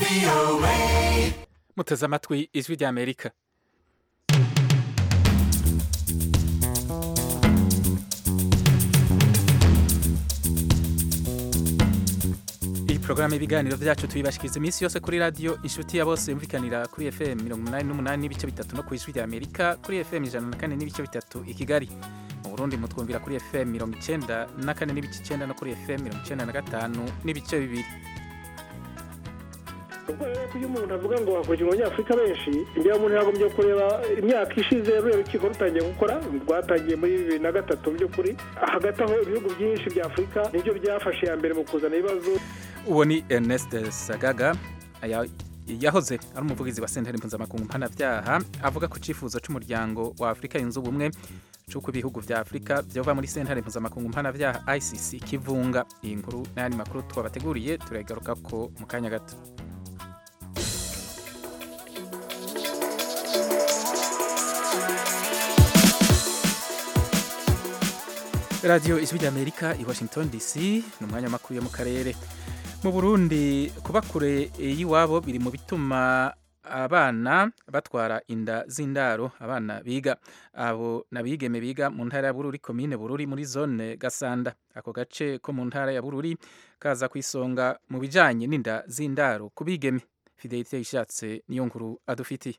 muteze amatwi ijwi rya amerika iyi porogaramu y'ibiganiro byacu tuyibashikiriza iminsi yose kuri radiyo inshuti ya bose yumvikanira kuri fm mirongo inani n'umunani n'ibice bitatu no ku ijwi rya amerika kuri fm ijana na kane n'ibice bitatu i kigali mu burundi mutwumvira kuri fm mirongo icenda na kane n'ibice icenda no kuri fm mirongo icenda na gatanu n'ibice bibiri ubwo rero iyo umuntu avuga ngo hakurikijwe abanyafurika benshi imbere umuntu yagombye kureba imyaka ishize ruriya rukiko rutangiye gukora rwatangiye muri bibiri na gatatu mu by'ukuri hagati aho ibihugu byinshi bya afurika nibyo byafashe iya mbere mu kuzana ibibazo uwo ni ernest sagaga aya- yahoze ari umuvugizi wa sentare mpuzamakungu mpanabyaha avuga ku cyifuzo cy'umuryango wa afurika yunze ubumwe cy'uko ibihugu vya afurika byova muri sentare mpuzamakungu mpanabyaha icc kivunga iyi nkuru n'ayandi makuru twabateguriye turagaruka ko mu kanya gato radiyo ijwi ry'amerika i washington dc ni umwanya w'amakuru yo mu karere mu burundi kuba kure y'iwabo biri mu bituma abana batwara inda z'indaro abana biga abo n'abigeme biga mu ntara ya bururi komine bururi muri zone gasanda ako gace ko mu ntara ya bururi kaza ku isonga mu bijanye n'inda z'indaro ku bigeme fidelite ishatse niyo nkuru adufitiye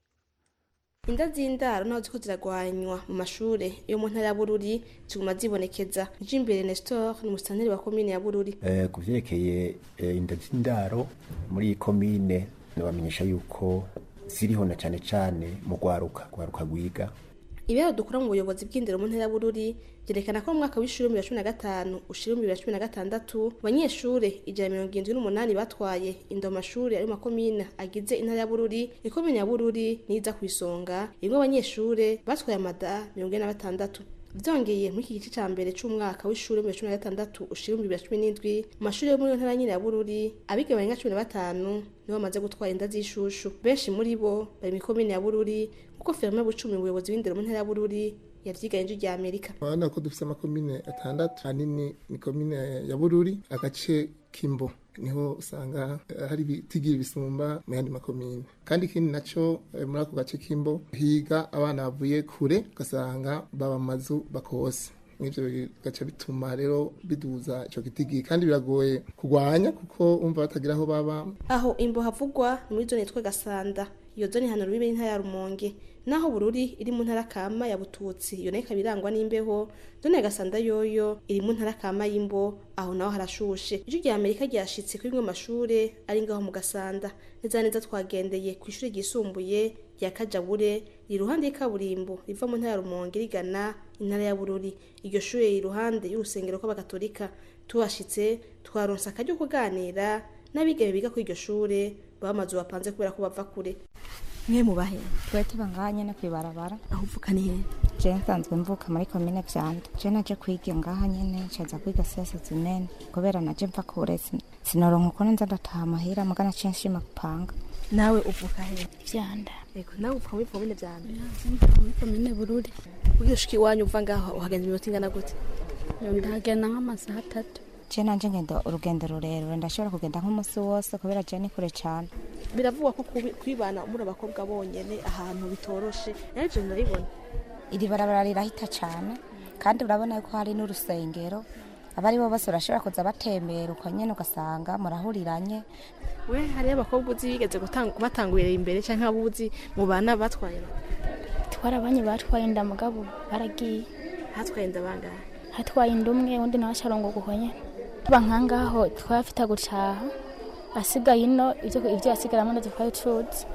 inda z'indaro naho ziko ziragwanywa mu mashure yo mu ntara ya bururi ziguma zibonekeza jimbere nestor ni musitanteri wa komine ya bururi Eh, ku vyerekeye eh, inda z'indaro muri iyi komine nabamenyesha yuko ziriho na cane cane mu rwaruka rwaruka rwiga ibiharuro dukura mu buyobozi bw'indero mu ntara ya bururi byerekana ko mu mwaka w'ishuri w'ibihumbi bibiri na cumi na gatanu ushira ibihumbi bibiri na cumi na gatandatu abanyeshure ijana na mirongo irindwi n'umunani batwaye inda mu mashuri ari mu makomine agize intara ya bururi ikomine ya bururi niza ku isonga irimwo abanyeshure batwaye amada mirongo ine na batandatu vyongeye muri iki gice ca mbere c'umwaka w'ishuri w'ibihumbi bibiri na cumi na gatandatu ushira ibihumbi bibiri na cumi n'indwi mu mashuri yo muri iyo ntara nyine ya bururi abiga barenga cumi na batanu nibo bamaze gutwara inda z'ishushu benshi muri bo bari mu ikomine ya bururi kuko ferme bucumi umuyobozi w'indero mu ntara ya bururi yavyigaye inzu rya amerika urabona ko dufite amakomine atandatu ahanini ni komine ya bururi agace k'imbo niho usanga eh, hari ibitigira bisumba mu yandi makomine kandi ikindi naco eh, muri ako gace k'imbo higa abana bavuye kure ugasanga baba mu mazu bakose n'ivyo bigaca bituma rero biduza ico gitigi kandi biragoye kurwanya kuko umva batagira aho baba aho imbo havugwa ni muri zone yitwa gasanda iyo zone hano rubibe n'intara ya rumonge naho bururi iri mu ntara kama ya bututsi iyo nayo ikaba irangwa n'imbeho zone ya gasanda yoyo iri mu ntara kama y'imbo aho naho harashushe ijwi rya amerika ryashitse kuri bimwe mu mashure ari ngaho mu gasanda neza na neza twagendeye ku ishuri ryisumbuye rya kajabure riri iruhande y'ikaburimbo riva mu ntara ya rumonge rigana intara ya bururi iryo shure riri iruhande y'urusengero rw'abagatorika tuhashitse twaronse akaryo ko kuganira n'abigeme biga kuri iryo shure baba amazu bapanze kubera ko bava kure mwe mubahe twe tuba ngaha nyene kwibarabara aho uvuka ni hehe je nsanzwe mvuka muri komine vyanda je naje kwiga ngaha nyene ncaza kwiga siasa zimene kubera naje mva kure sin- sinoronka ukuntu nza ndataha amahera mugana ciye nshima gupanga nawe uvuka hehe vyanda Ego, nawe uvuka muri komine vyanda muri komine bururi ugiye ushika iwanyu uva ngaho uhagenza iminota ingana gute ndagenda nk'amasaha atatu je nanje ngenda urugendo rurerure ndashobora kugenda nk'umusi wose kubera je ni kure cane biravugwa ko kubi- kwibana muri abakobwa bonyene ahantu bitoroshe nayo ivyo ndabibona iri barabara rirahita cane kandi urabona yuko hari n'urusengero abari bo bose barashobora kuza batembera uko nyene ugasanga murahuriranye we hariyo abakobwa uzi bigeze gutang- kubatangurira imbere canke abo uzi mu bana batwaye twarabanye batwaye inda mugabo baragiye hatwaye inda bangahe hatwaye inda umwe undi nawe acarongoka uko nyene tuba nkangaho twafita gucaha asigaye ino ivyo ivyo yasigaramo ndavyo twari tuzi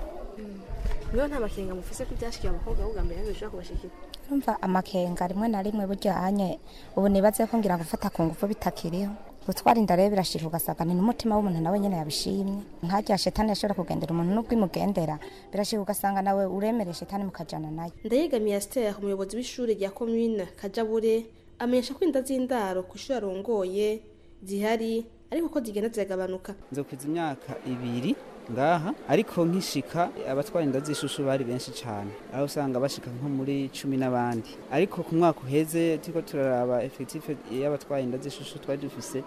niyo nta makenga mufise ko ivyashikiye abakobwa ahubwo mbere yanyu bishobora kubashikira urumva amakenga rimwe na rimwe burya anye ubu nibaze ko ngira gufata ku ngufu bitakiriho gutwara inda rero birashika ugasanga ni n'umutima w'umuntu nawe nyene yabishimye nkarya shetani yashobora kugendera umuntu n'ubwo imugendera birashika ugasanga nawe uremere shetani mukajana nayo ndayegamiye asitera umuyobozi w'ishuri rya komine kajabure amenyesha ko inda z'indaro ku ishuri arongoye zihari ariko ko zigenda ziragabanuka nzokwiza imyaka ibiri ngaha ariko nkishika abatwara inda z'ishushu bari benshi cyane aho usanga bashika nko muri cumi n'abandi ariko ku mwaka uheze turiko turaraba efektife y'abatwara inda z'ishushu twari dufise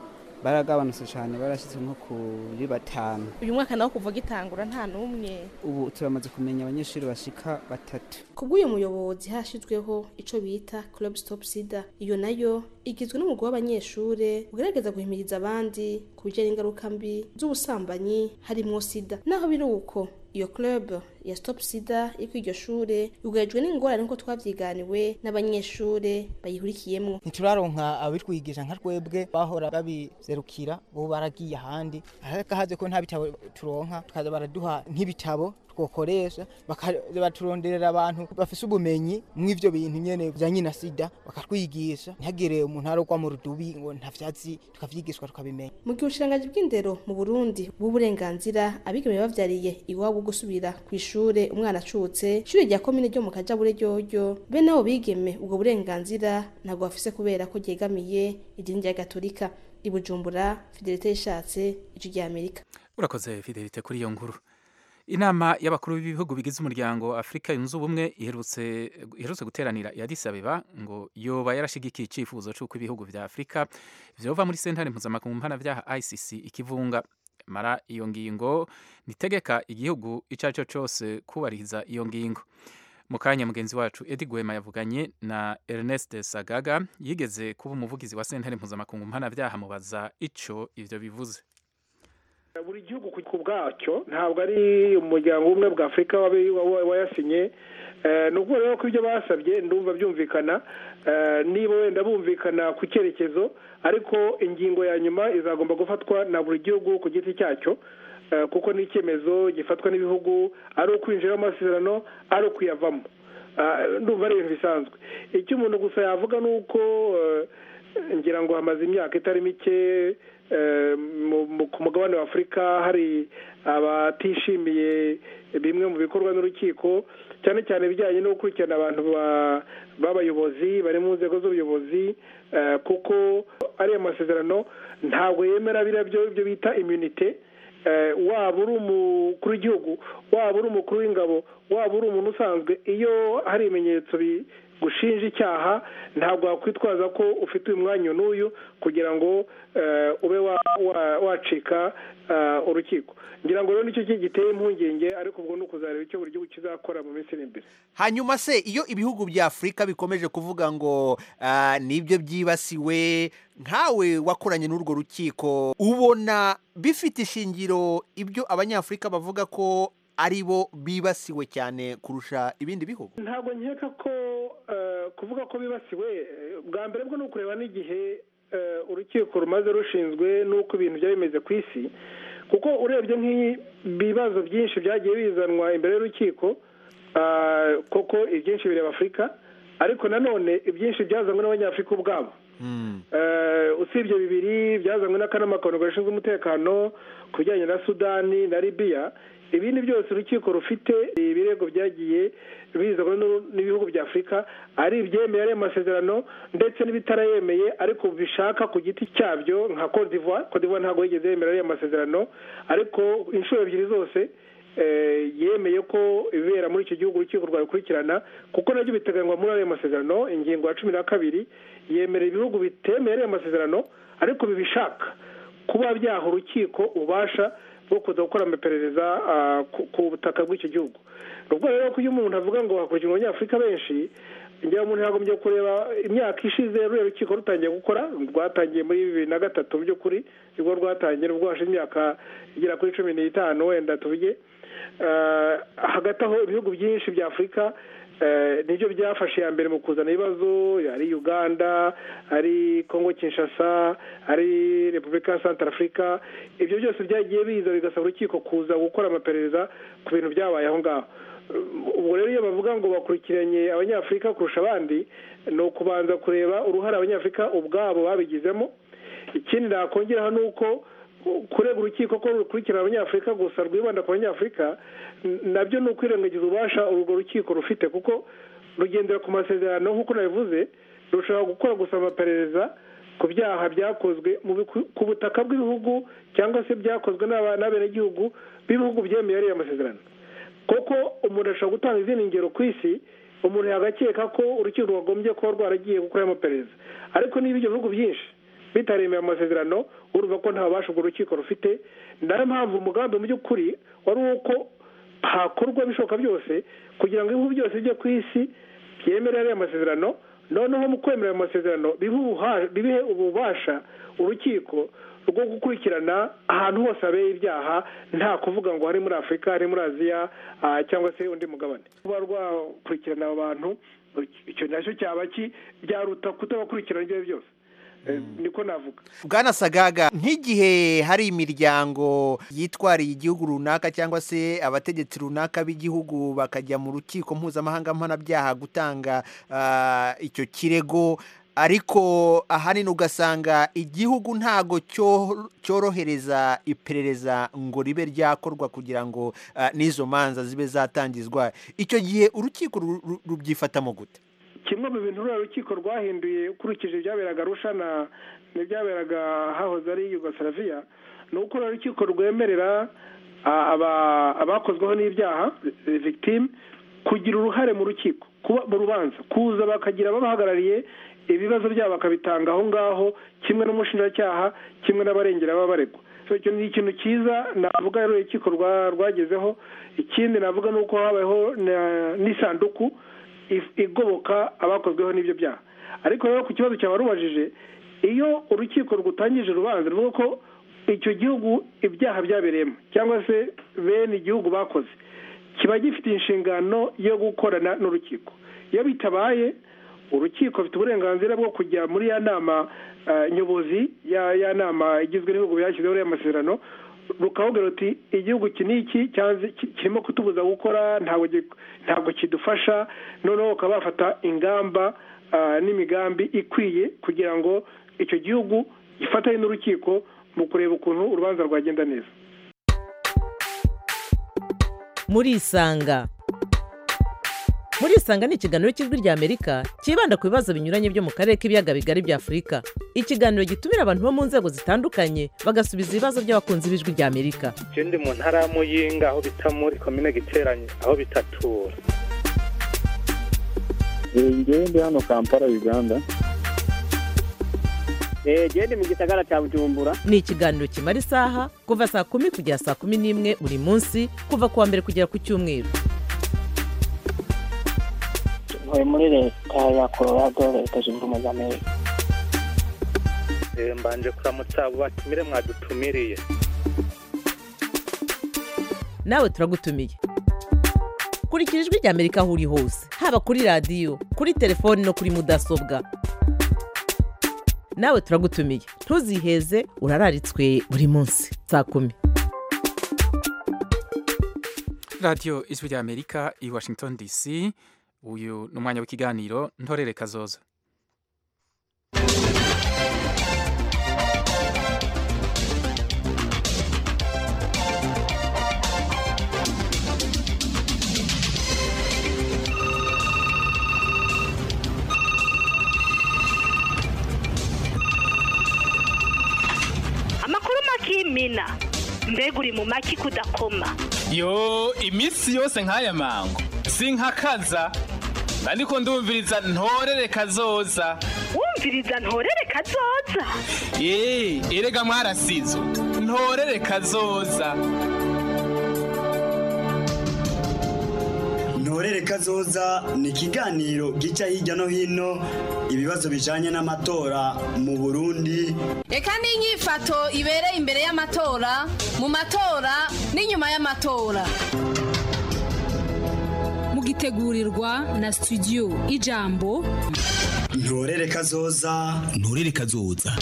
baragabanutse cyane barashyitse nko kuri batanu uyu mwaka nawo kuva gitangura nta n'umwe ubu turamaze kumenya abanyeshuri bashika batatu kubw'uyu muyobozi hashyizweho icyo bita club stop sida iyo nayo igizwe n'umugwi w'abanyeshure ugerageza guhimiriza abandi ku bijyanye n'ingaruka mbi z'ubusambanyi harimo sida naho biri uko iyo club ya stop sida iri kuri iryo shure yugarijwe n'ingorane nk'uko twavyiganiwe n'abanyeshure bayihurikiyemwo ntituraronka abitwigisha nka twebwe bahora babizerukira ubu baragiye ahandi ariko haze ko nta bitabo turonka tukaza baraduha nk'ibitabo twokoresha baturonderera abantu bafise ubumenyi mw'ivyo bintu nyene bijanye na sida bakatwigisha ntihagire umuntu arogwa mu rudubi ngo nta vyatsi tukavyigishwa tukabimenya mu gihe ubushikiranganji bw'indero mu burundi bw'uburenganzira abigeme bavyariye iwabo gusubira kw'ishure umwana acutse ishure rya komine ryo mu kajabure ryoryo be nabo bigeme ubwo burenganzira ntabwo bafise kubera ko ryegamiye idini rya gatolika i bujumbura fidelite yishatse ijwi rya amerika urakoze fidelite kuri iyo nkuru inama y'abakuru b'ibihugu bigize umuryango wa afurika yunze ubumwe iherutse iherutse guteranira i Addis Abeba ngo yoba yarashigikiye icyifuzo cy'uko ibihugu vya afurika vyova muri sentare mpuzamakungu mpanavyaha icc ikivunga mara iyo ngingo nitegeka igihugu ico ari cyo cose kubahiriza iyo ngingo mu kanya mugenzi wacu edi gwema yavuganye na ernest sagaga yigeze kuba umuvugizi wa sentare mpuzamakungu mpanavyaha mubaza ico ivyo bivuze buri gihugu ku bwacyo ntabwo ari umuryango umwe bwa afurika wayasinye ni ukuvuga rero ko ibyo basabye ndumva byumvikana niba wenda bumvikana ku cyerekezo ariko ingingo ya nyuma izagomba gufatwa na buri gihugu ku giti cyacyo kuko ni icyemezo gifatwa n'ibihugu ari ukwinjiramo amasezerano ari ukuyavamo ndumva ari ibintu bisanzwe icyo umuntu gusa yavuga ni uko ngira ngo hamaze imyaka itari mike ku mugabane wa afurika hari abatishimiye bimwe mu bikorwa n'urukiko cyane cyane ibijyanye no gukurikirana abantu b'abayobozi bari mu nzego z'ubuyobozi kuko ariya masezerano ntabwo yemera biriya byo bita immunite waba uri umukuru w'igihugu waba uri umukuru w'ingabo waba uri umuntu usanzwe iyo hari ibimenyetso gushinja icyaha ntabwo wakwitwaza ko ufite uyu mwanya n'uyu kugira ngo ube wacika urukiko ngira ngo rero nicyo giteye impungenge ariko ubwo ni ukuzareba icyo buri gihugu kizakora mu minsi iri imbere hanyuma se iyo ibihugu bya afurika bikomeje kuvuga ngo nibyo byibasiwe nkawe wakoranye n'urwo rukiko ubona bifite ishingiro ibyo abanyafurika bavuga ko ari bo bibasiwe cyane kurusha ibindi bihugu ntabwo nkeka ko kuvuga ko bibasiwe bwa mbere bwo ni ukureba n'igihe urukiko rumaze rushinzwe n'uko ibintu byari bimeze ku isi kuko urebye nk'ibibazo byinshi byagiye bizanwa imbere y'urukiko koko ibyinshi bireba afurika ariko nanone ibyinshi byazanywe n'abanyafurika ubwabo usibye bibiri byazanywe n'akanama gashinzwe umutekano ku bijyanye na sudani na libiya ibindi byose urukiko rufite ibirego byagiye bizanwa n'ibihugu bya afurika ari ibyemeye ari amasezerano ndetse n'ibitarayemeye ariko bishaka ku giti cyabyo nka cote d'ivoire cote d'ivoire ntabwo yigeze yemera ariya masezerano ariko inshuro ebyiri zose yemeye ko ibibera muri icyo gihugu urukiko rwabikurikirana kuko nabyo biteganywa muri ariya masezerano ingingo ya cumi na kabiri yemerera ibihugu bitemeye ariya masezerano ariko bibishaka kuba byaha urukiko ububasha bwo kuza gukora amaperereza ku butaka bw'icyo gihugu ni ubwo rero ko iyo umuntu avuga ngo hakurikirwa abanyafurika benshi ngira umuntu yagombye kureba imyaka ishize ruriya rukiko rutangiye gukora rwatangiye muri bibiri na gatatu mu by'ukuri nibwo rwatangiye nubwo hashize imyaka igera kuri cumi n'itanu wenda tuvuge hagati aho ibihugu byinshi bya afurika nibyo byafashe iya mbere mu kuzana ibibazo ari uganda ari congo kinshasa ari repubulika ya santara afurika ibyo byose byagiye biza bigasaba urukiko kuza gukora amaperereza ku bintu byabaye aho ngaho ubwo rero iyo bavuga ngo bakurikiranye abanyafurika kurusha abandi ni ukubanza kureba uruhare abanyafurika ubwabo babigizemo ikindi nakongeraho ni uko kurega urukiko ko rukurikirana abanyafurika gusa rwibanda ku banyafurika nabyo ni ukwirengagiza ububasha urwo rukiko rufite kuko rugendera ku masezerano nk'uko nabivuze rushobora gukora gusa amaperereza ku byaha byakozwe ku butaka bw'ibihugu cyangwa se byakozwe n'abenegihugu b'ibihugu byemeye ariya masezerano kuko umuntu ashobora gutanga izindi ngero ku isi umuntu yagakeka ko urukiko rwagombye kuba rwaragiye gukora amaperereza ariko niba ibyo bihugu byinshi bitaremeye amasezerano urumva ko nta bubasha urwo rukiko rufite nayo mpamvu umugambi mu by'ukuri wari uko hakorwa ibishoboka byose kugira ngo ibihugu byose bijye ku isi byemere ariya masezerano noneho mu kwemera ayo masezerano bibihe ububasha urukiko rwo gukurikirana ahantu hose habeye ibyaha nta kuvuga ngo hari muri afurika hari muri aziya cyangwa se undi mugabane kuba rwakurikirana abo bantu icyo nacyo cyaba byaruta kutabakurikirana ibyo ari byo byose niko navuga bwana sagaga nk'igihe hari imiryango yitwariye igihugu runaka cyangwa se abategetsi runaka b'igihugu bakajya mu rukiko mpuzamahanga mpanabyaha gutanga icyo kirego ariko ahanini ugasanga igihugu ntago cyorohereza iperereza ngo ribe ryakorwa kugira ngo n'izo manza zibe zatangizwa icyo gihe urukiko rubyifatamo gute kimwe mu bintu ruriya rukiko rwahinduye ukurikije ibyaberaga rushana n'ibyaberaga hahoze ari yugoslavia ni uko ruriya rukiko rwemerera abakozweho n'ibyaha victime kugira uruhare mu rukiko kuba mu rubanza kuza bakagira ababahagarariye ibibazo byabo bakabitanga aho ngaho kimwe n'umushinjacyaha kimwe n'abarengera baba baregwa icyo ni ikintu cyiza navuga rero urukiko rwagezeho ikindi navuga ni uko habayeho n'isanduku igoboka abakozweho n'ibyo byaha ariko rero ku kibazo cyaba rubajije iyo urukiko rutangije urubanza ruvuga ko icyo gihugu ibyaha byabereyemo cyangwa se bene igihugu bakoze kiba gifite inshingano yo gukorana n'urukiko iyo bitabaye urukiko rufite uburenganzira bwo kujya muri ya nama nyobozi ya nama igizwe n'ibihugu byashyizeho uriya masezerano rukavuga ruti igihugu iki n'iki kirimo kutubuza gukora ntabwo kidufasha noneho bakaba bafata ingamba n'imigambi ikwiye kugira ngo icyo gihugu gifatanye n'urukiko mu kureba ukuntu urubanza rwagenda neza murisanga murisanga ni ikiganiro cy'ijwi ry'amerika cyibanda ku bibazo binyuranye byo mu karere k'ibiyaga bigari bya afurika ikiganiro gitumira abantu bo mu nzego zitandukanye bagasubiza ibibazo by'abakunzi b'ijwi ry'amerika ndi mu ntara ya muyinga aho bita muri komine giteranye aho bitatura ngewe ndi hano kampala uganda genda mu gisagara cya bujumbura ni ikiganiro kimara isaha kuva saa kumi kugera saa kumi n'imwe buri munsi kuva ku wa mbere kugera ku cyumweru ntuye muri leta ya colorado leta zunze ubumwe za amerika mbanje kuramutsa abo batumire mwadutumiriye nawe turagutumiye kurikira ijwi ry'amerika aho uri hose haba kuri radiyo kuri telefoni no kuri mudasobwa nawe turagutumiye ntuziheze urararitswe buri munsi saa kumi radiyo ijwi ry'amerika i washington dc uyu ni umwanya w'ikiganiro ntorere kazoza amakuru makimina mbega uri mu maki kudakoma yo iminsi yose nk'aya mango sinkakaza ariko ndumviriza ntorere kazoza wumviriza ntorere kazoza eee erega mwarasizo ntorere kazoza ntorere kazoza ni ikiganiro gica hirya no hino ibibazo bijanye n'amatora mu burundi reka n'inyifato ibereye imbere y'amatora mu matora n'inyuma y'amatora mugitegurirwa na studio ijambo ntorere kazoza ntorere kazoza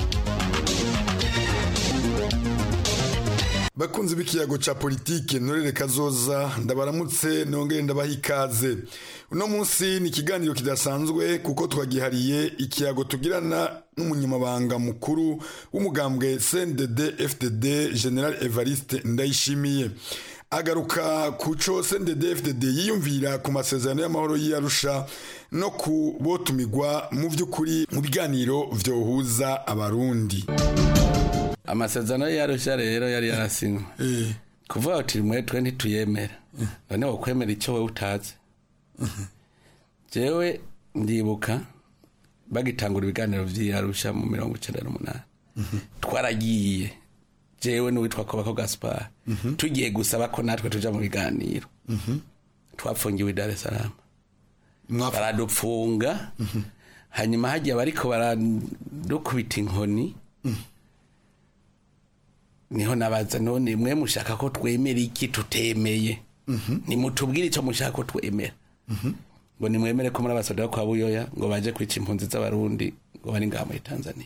bakunzi b'ikiyago ca politike ntorere kazoza ndabaramutse nongere ndabaha ikaze uno munsi ni ikiganiro kidasanzwe kuko twagihariye ikiyago tugirana n'umunyamabanga mukuru w'umugambwe CNDD FDD General Evariste Ndayishimiye agaruka ku co CNDD FDD yiyumvira ku masezerano y'amahoro y'Arusha no ku botumigwa mu by'ukuri mu biganiro vyohuza abarundi amasezerano y'Arusha rero yari yarasinywe kuvuga uti mwe twe ntituyemera none wokwemera icyo wewe utazi jewe ndibuka bagitangura ibiganiro vy'Arusha mu mirongo icenda n'umunani twaragiye jewe n'uwitwa kobako gaspar tugiye gusaba ko natwe tuja mu biganiro twafungiwe i dar es salaam baradupfunga hanyuma hagiye bariko baradukubita inkoni niho nabaza none mwe mushaka ko twemera iki tutemeye nimutubwire icyo mushaka ko twemera ngo nimwemere ko muri abasoda kwa buyoya ngo baje kwica impunzi z'abarundi ngo bari ngaha muri tanzania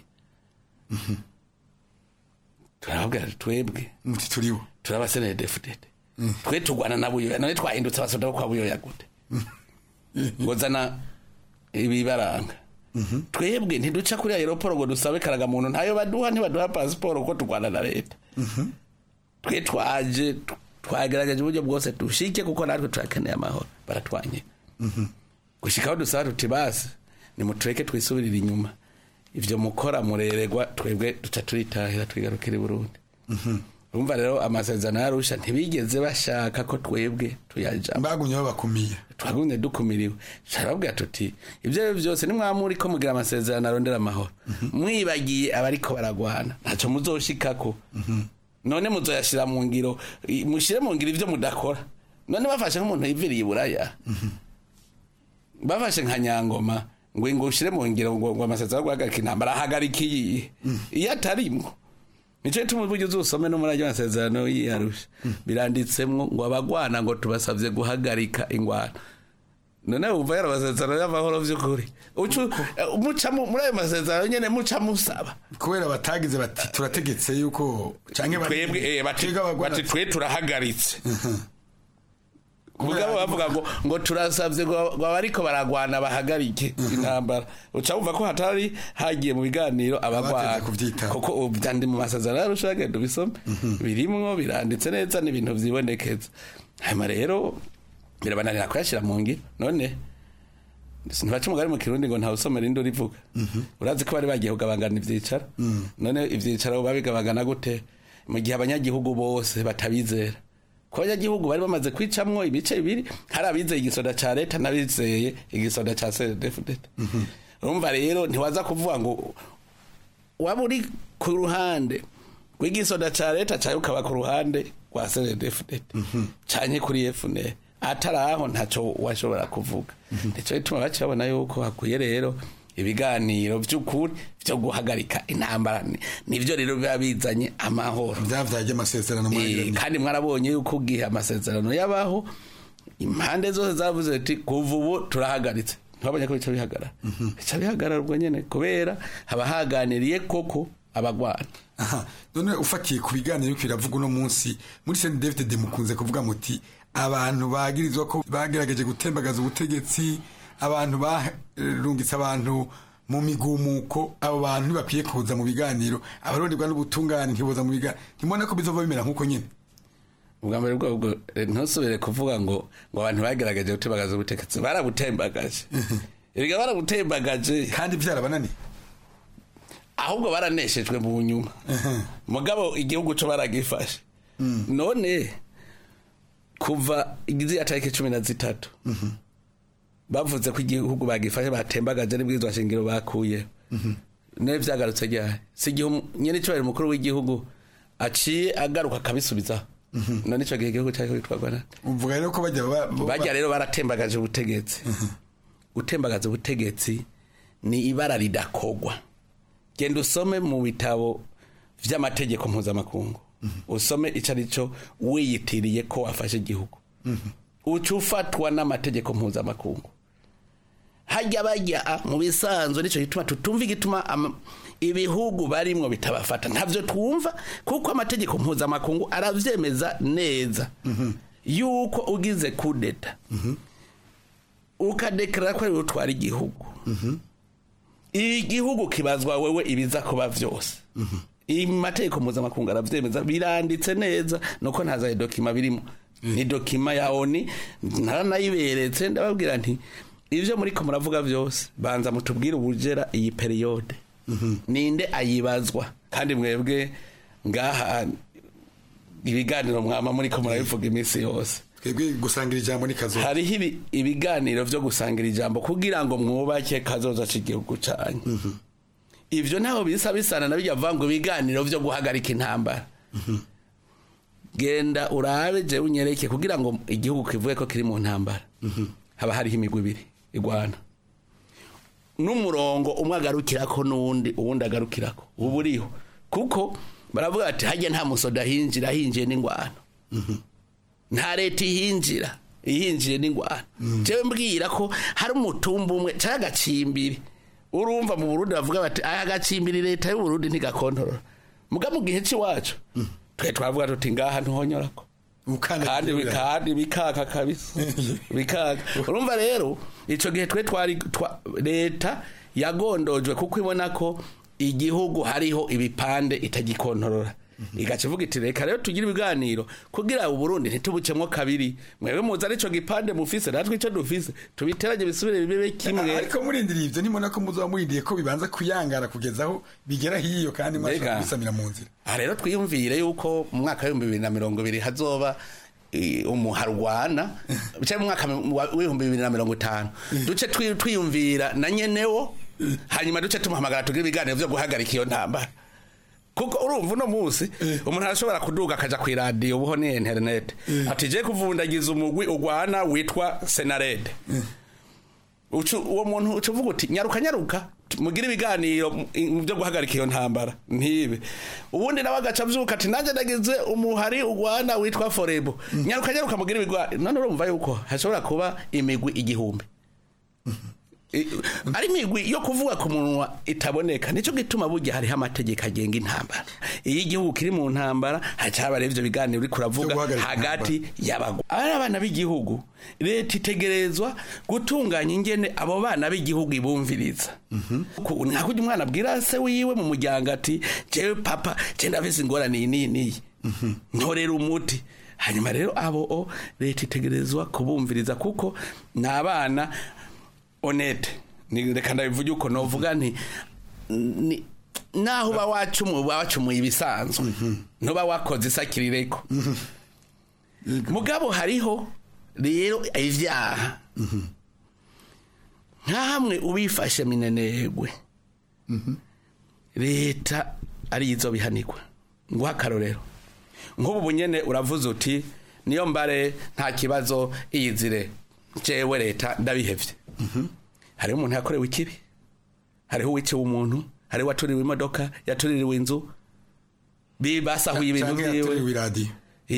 turababwira twebwe muti turiwo turabasenere defudede twe turwana na buyoya none twahindutse abasoda kwa buyoya gute ngo zana ibibaranga twebwe ntiduca kuri aeroporo ngo dusabe karagamuntu ntayo baduha ntibaduha pasiporo kuko turwana na leta twe twaje twagerageje uburyo bwose dushike kuko natwe turakeneye amahoro baratwanye gushika aho dusaba tuti basi nimutureke twisubirire inyuma ivyo mukora mureregwa twebwe duca turitahira twigarukira i burundi urumva rero amasezerano yarusha ntibigeze bashaka ko twebwe tuyajamo bagumye babakumiye twagumye dukumiriwe turababwira tuti ibyo ari byo byose nimwamuri ko mugira amasezerano arondera amahoro mwibagiye abariko baragwana ntacyo muzoshikako none muzoyashira mu ngiro i- mushire mu ngiro ivyo mudakora none bafashe nk'umuntu yiviriye iburaya bafashe nka nyangoma ngo ngo ushire mu ngiro ngo ngo amasezerano yo guhagarika intambara ahagarika iyi iyo atarimwo nico gituma uburyo uzusome no muri ayo masezerano yiyarusha biranditsemwo ngo abagwana ngo tubasavye guhagarika ingwano none wumva yari amasezerano y'amahoro vy'ukuri Ucu- eh, muca mu- muri ayo masezerano nyene muca musaba kubera batagize bati turategetse yuko canke bati- twebwe eh, bati bati twe turahagaritse mugabo bavuga ngo ngo turasavye ngo ngo abariko baragwana bahagarike intambara uca wumva ko hatari hagiye mu biganiro abagwana kuko ubu byandi mu masezerano yarusha genda ubisome birimwo biranditse neza n'ibintu vyibonekeza hanyuma rero birabananira kuyashira mu ngiro none ntibaca umugari mu kirundi ngo ntawusomera indi urivuga urazi ko bari bagiye kugabangana ivyicaro none ivyicaro babigabagana gute mu gihe abanyagihugu bose batabizera ko abanyagihugu bari bamaze kwicamwo ibice bibiri hari abizeye igisoda ca leta n'abizeye igisoda ca cdfdt urumva rero ntiwaza kuvuga ngo waba uri ku ruhande rw'igisoda ca leta cayo ukaba ku ruhande rwa cdfdt canke kuri fnr atari aho ntaco washobora kuvuga nico gituma baca babona yuko hakwiye rero ibiganiro vy'ukuri vyo guhagarika intambara Ni- nivyo rero biba bizanye amahoro vyavyaje amasezerano Eh, kandi mwarabonye yuko ugihe amasezerano yabaho impande zose zavuze ati kuva ubu turahagaritse ntibabonye ko bica bihagarara bica bihagarara ubwo nyene kubera haba haganiriye koko abagwana aha none ufatiye ku biganiro biriko biravuga uno munsi muri Saint David de mukunze kuvuga muti abantu bagirizwa ko bagerageje gutembagaza ubutegetsi abantu barungitse abantu mu migumuko abo bantu ntibakwiye kuza mu biganiro abaronderwa n'ubutungane ntiboza mu biganiro ntimubona ko bizova bimera nk'uko nyine ubwa mbere bwobwo eh, ntusubire kuvuga ngo ngo abantu bagerageje gutembagaza ubutegetsi barabutembagaje erega barabutembagaje kandi vyarabananiye ahubwo baraneshejwe mu nyuma mugabo igihugu co baragifashe none kuva igizi ya tariki cumi na zitatu bavuze ko igihugu bagifashe batembagaje n'ibwirizwa shingiro bakuyeho nawe vyagarutse ryari si igihe umu- nyene icubahiro umukuru w'igihugu aciye agaruka akabisubizaho none ico gihe igihugu cariko gitwarwa nande uvuga rero ko bajya ba- bo- bajya rero baratembagaje ubutegetsi gutembagaza ubutegetsi ni ibara ridakogwa genda usome mu bitabo vy'amategeko mpuzamakungu usome ico ari cyo wiyitiriye ko wafashe igihugu uca ufatwa n'amategeko mpuzamakungu hajya bajya mu bisanzwe nicyo gituma tutumva igituma ama- ibihugu barimwo bitabafata ntavyo twumva kuko amategeko mpuzamakungu aravyemeza neza yuko ugize kudeta ukadekarara ko ariwe utwara igihugu igihugu kibazwa wewe ibiza kuba vyose imategeko mpuzamakungu aravyemeza biranditse neza nuko ntazaye dokima birimo ni dokima ya oni naranayiberetse ndababwira nti ivyo muriko muravuga vyose banza mutubwire ubujera iyi periyode ninde ayibazwa kandi mwebwe ngaha ibiganiro mwama muriko murabivuga iminsi yose twebwe gusangira ijambo ni kazo hariho ibi- ibiganiro vyo gusangira ijambo kugira ngo mwubake kazoza c'igihugu canyu ivyo ntaho bisa bisana na bijya vuga ngo ibiganiro vyo guhagarika intambara genda urabe je unyereke kugira ngo igihugu kivuge ko kiri mu ntambara haba hariho imigwi ibiri igwana n'umurongo umwe agarukirako n'uwundi uwundi agarukirako ubu uriho kuko baravuga bati hajya nta musoda hinjira hinjiye n'ingwano nta leta ihinjira ihinjiye n'ingwano jewe mbwira ko hari umutumba umwe cyangwa agacimbiri urumva mu burundi bavuga bati aya gacimbiri leta y'uburundi ntigakontorora muga mu gihe cy'iwacu twe twavuga tuti ngaha ntuhonyorako kandi kandi bikaka kabisa bikaka urumva rero ico gihe twe twari twa- leta yagondojwe kuko ibona ko igihugu hariho ibipande itagikontorora igaca ivuga iti reka rero tugire ibiganiro kugira uburundi ntitubucemwo kabiri mwebwe muzi arico gipande mufise natwe ico dufise tubiteranye bisubire bibe kimwe ariko murindiriye ivyo nimubona ko muzoba murindiye ko bibanza kuyangara kugeza aho bigera hiyo kandi mwashobora Mbega. kubisamira mu nzira aha rero twiyumvire yuko mu mwaka w'ibihumbi bibiri na mirongo ibiri hazoba eh, umuharwana cyangwa mu mwaka wa- w'ibihumbi bibiri na mirongo itanu duce twi- twiyumvira na nyenewo hanyuma duce tumuhamagara tugire ibiganiro vyo guhagarika iyo ntambara kuko urumva uno munsi umuntu arashobora kuduga akaja ku iradiyo ubuho ni interinete ati je kuvundagiza umugwi ugwana witwa senarede Ucu- uwo muntu uca uvuga uti nyaruka nyaruka mugire ibiganiro mu- mu byo guhagarika iyo ntambara ntibe ubundi nawe agaca avyuka ati nanjye nagize umuhari ugwana witwa forebo nyaruka nyaruka mugire ibiganiro none urumva yuko hashobora kuba imigwi igihumbi I- ari imigwi yo kuvuga ku munwa itaboneka nicyo gituma burya hariho amategeko agenga intambara iyo igihugu kiri mu ntambara hacaba rero ivyo biganiro uriko uravuga hagati y'abagwa ari abana b'igihugu leta itegerezwa gutunganya ingene abo bana b'igihugu ibumviriza Ku- nka kurya umwana abwira se wiwe mu muryango ati jewe papa je ndafise ingorane iyi n'iyi n'iyi ntorera umuti hanyuma rero abo o leta itegerezwa kubumviriza kuko ni abana honete ni reka ndabivuge uko novuga nti ni naho uba wacumuye uba wacumuye ibisanzwe ntuba wakoze isakirireko mugabo hariho rero ivyaha nka hamwe ubifashe minenegwe leta ari izo bihanirwa nguha akarorero nk'ubu bunyene uravuze uti niyo mbare nta kibazo iyizire jewe leta ndabihevye hariho umuntu yakorewe ikibi hariho uwiciwe umuntu hariho uwaturiwe imodoka yatuririwe inzu bi- basahuye ibintu Canke vyiwe yaturiwe iradiyo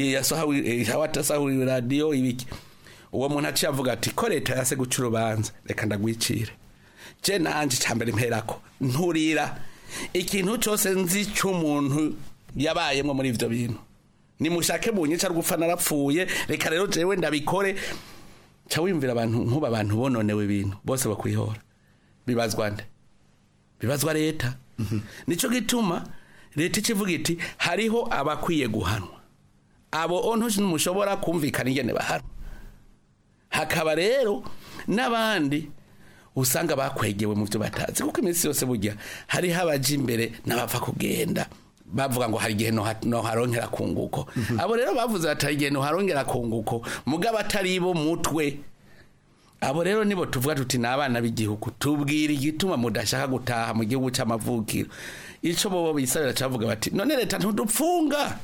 yasahuye iradiyo ibiki uwo muntu aciye avuga ati ko leta yase guca urubanza reka ndagwicire je nanje cambere mperako nturira ikintu cose nzi c'umuntu yabayemwo muri ivyo bintu nimushake bunyica rwupfa narapfuye reka rero jewe ndabikore ca wiyumvira abantu nkuba abantu bononewe ibintu bose bakwihora bibazwa nde bibazwa leta nico gituma leta ikivuga iti hariho abakwiye guhanwa abo ontu ntimushobora kumvikana ingene bahanwa hakaba rero n'abandi usanga bakwegewe mu byo batazi kuko iminsi yose burya hariho abaja imbere n'abapfa kugenda bavuga ngo hari igihe noha- noharongera kunguko abo rero bavuze bati hari igihe noharongera kunguko mugabo atari bo mutwe abo rero nibo tuvuga tuti ni abana b'igihugu tubwira igituma mudashaka gutaha mu gihugu cy'amavukiro ico bobo bisabira cavuga bati none leta ntudupfunga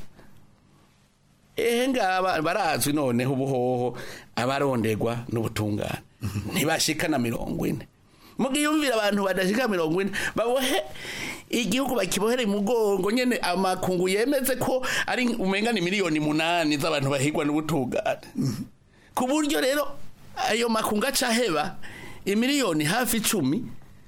ehe ngaba barazwi noneho ubuhoho abarondegwa n'ubutungane ntibashika na mirongo ine mugiyumvira abantu badashika mirongo ine babohe igihugu bakibohere imugongo nyene amakungu yemeze ko ari umenga ni miliyoni munani z'abantu bahigwa n'ubutungane ku buryo rero ayo makungu acaheba imiliyoni hafi icumi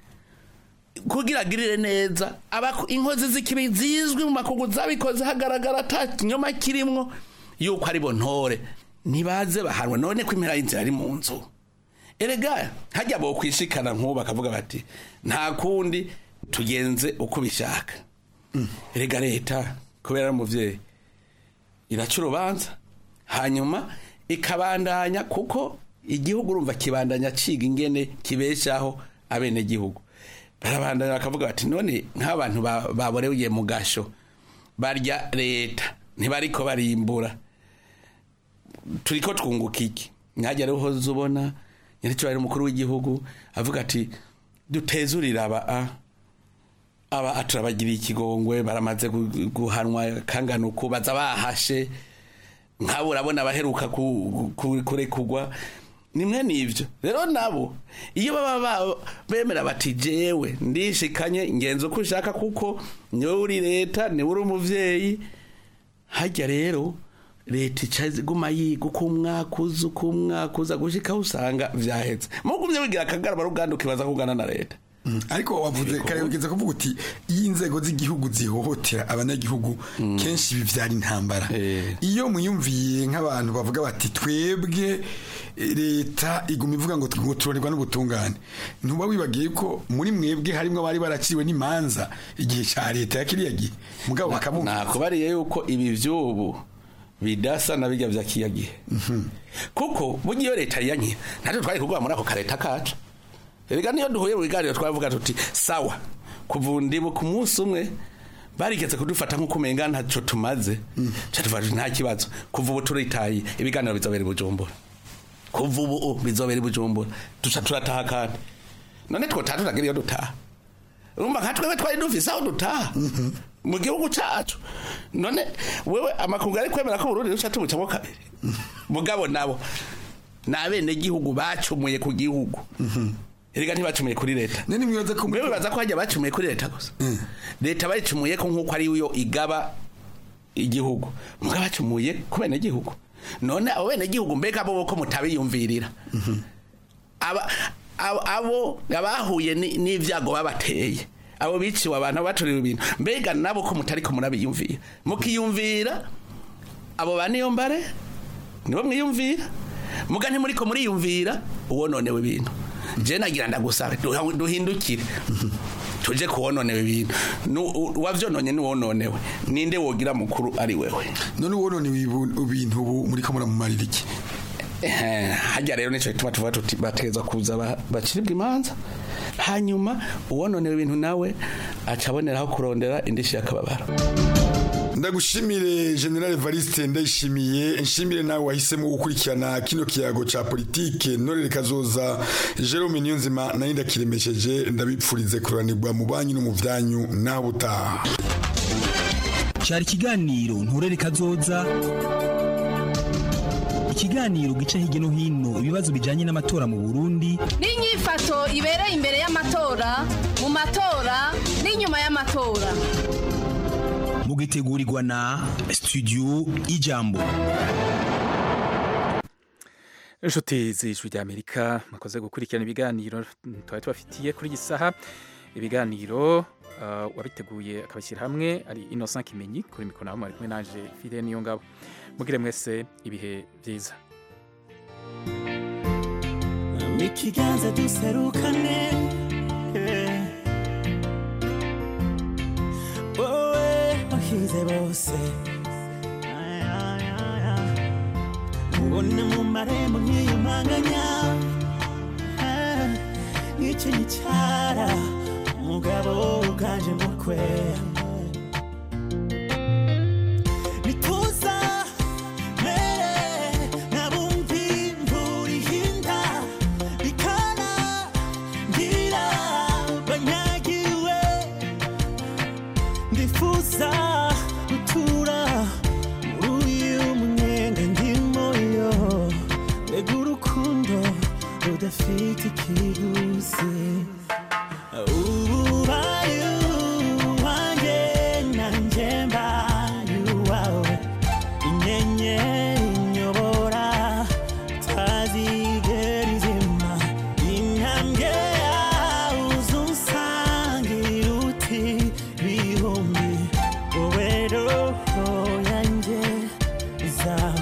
kugira agirire neza abaku- inkozi z'ikibi zizwi mu makungu zabikoze hagaragara ata kinyoma kirimwo yuko ari bo ntore ntibaze bahanwa none ko impera y'inzira ari mu nzu erega hajya bo kwishikana nk'ubu bakavuga bati nta kundi tugenze uko bishaka erega leta kubera ari umuvyeyi iraca urubanza hanyuma ikabandanya kuko igihugu urumva kibandanya ciga ingene kibeshaho abenegihugu barabandanya bakavuga bati none nk'abantu ba- baboreye mu gasho barya leta ntibariko barimbura turiko twunguka iki nkajya rero uhoze ubona nyir'icyubahiro umukuru w'igihugu avuga ati dutezurire aba a aba turabagiriye ikigongwe baramaze gu- guhanwa kangana uku baza bahashe nk'abo urabona abaheruka ku- ku- kurekurwa nimwe n'ibyo rero nabo iyo baba ba- bemera bati jewe ndishikanye ngenza uko ushaka kuko niwe uri leta niwe uri umuvyeyi hajya rero leta ica iguma yiga uko umwaka uza uko umwaka uza gushikaho usanga vyaheze mugumye wigira akagarama ruganda ukibaza kugana na leta ariko wavuze kare ugeze kuvuga uti iyo inzego z'igihugu zihohotera abanyagihugu kenshi bivyara intambara iyo muyumviye nk'abantu bavuga bati twebwe eh, leta iguma ivuga ngo ngo turorerwa n'ubutungane ntuba wibagiye ko muri mwebwe harimwo abari baraciwe n'imanza igihe ca leta ya kiriya gihe mugabo bakamumva nakubariye yuko ibi vy'ubu bidasa na bijya vya kiya gihe kuko burya iyo leta yanke natwe twari kugwa muri ako kareta kacu erega niyo duhuye mu biganiro twavuga tuti sawa kuva ndibu ku munsi umwe barigeze kudufata nk'uko umenga ntacyo tumaze ca tuvuga tuti nta kibazo kuva ubu turitaye ibiganiro bizobera i bujumbura kuva ubu bizobera i bujumbura duca turataha kandi none twotaha turagira iyo dutaha urumva nka twebwe twari dufise aho dutaha mu gihugu cacu none wewe amakungu ari kwemera ko Burundi ruca tubucamo kabiri mugabo nabo ni abenegihugu bacumuye ku gihugu erega ntibacumuye kuri leta mwewe baza ko hajya bacumuye kuri leta gusa leta bayicumuye ko nk'uko ari yo igaba igihugu mugabo bacumuye ku benegihugu none abo benegihugu mbega bo ko mutabiyumvirira aba abo- abo abahuye ni- n'ivyago babateye abo biciwe abantu baturiwe ibintu mbega nabo ko mutari ko murabiyumvira mukiyumvira abo ba niyo mbare nibo mwiyumvira muga ntimuri ko muriyumvira uwononewe ibintu je nagira ndagusabe duha- duhindukire tuje kuwononewe ibintu Nu- u- wavyononye niwononewe ninde wogira mukuru ari wewe none uwononewe ibu- ibintu ubu muri ko muramumarira iki Eh, hajya rero nico gituma tuvuga tuti bateza kuza ba- baciribwa imanza hanyuma uwononewe ibintu nawe aca aboneraho kurondera indishi y'akababaro ndagushimire general evariste ndayishimiye nshimire nawe wahisemo gukurikirana kino kiyago ca politike ntorere kazoza jerome niyonzima nayo ndakiremesheje ndabipfurize kuranirwa mu banyu no mu vyanyu naho butaha cyari ikiganiro nturere kazoza ikiganiro gica hirya no hino ibibazo bijyanye n'amatora mu burundi n'inyifato ibereye imbere y'amatora mu matora n'inyuma y'amatora mugitegurirwa na studio ijambo inshuti z'ijwi ry'amerika mukoze gukurikirana ibiganiro twari tubafitiye kuri iyi saha ibiganiro uh, wabiteguye akabashyira hamwe ari innocent kimenyi kuri mikoro naho mwari kumwe naje fide niyo ngabo mugire mwese ibihe byiza ikiganza duserukane eh. wowe wahize bose Ay, ay, ay, ay. ubona mu marembo nkiyumanganya Ah, nk'icyo gicara umugabo uganje mukwe bituza mere nabumvi imvura ihinda bikana ngira banyagiwe ndifuza gutura muri uyu munyenga ndimo yo mbega urukundo rudafite ikiguzi ubaye uwanjye nanjye mbaye uwawe inyenyeri inyobora tazigera izima intambwe yawe uzunsangira uti bihumbi wowe roho yanjye izaba